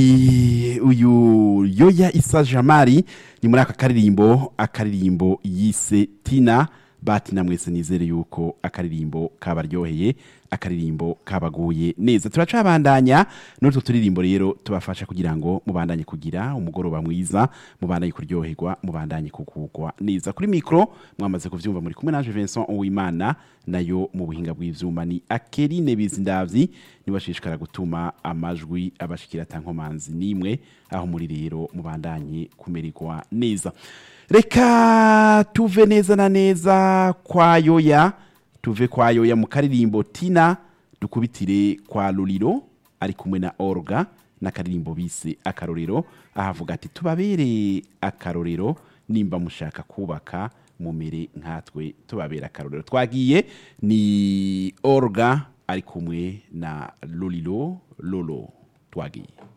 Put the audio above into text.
I- uyu yoya isa jamari ni muri aka karirimbo akaririmbo yise tina batina mwese nizere yuko akaririmbo kabaryoheye akaririmbo kabaguye neza turacabandanya n'utwo turirimbo rero tubafasha kugira ngo mubandanye kugira umugoroba mwiza mubandanye kuryoherwa mubandanye kugugwa neza kuri mikro mwamaze kuvyumva muri kumwe naje Vincent Uwimana nayo mu buhinga bw'ivyuma ni Akeline Bizindavyi niwashishikara gutuma amajwi abashikira tankomanzi nimwe aho muri rero mubandanye kumererwa neza reka tuve neza na neza kwa yoya tuve kwa yoya mu karirimbo tina dukubitire kwa luliro ari kumwe na orga n'akaririmbo bise akarorero ahavuga ati tubabere akarorero nimba mushaka kubaka mumere nkatwe tubabera akarorero twagiye ni orga ari kumwe na luliro lolo twagiye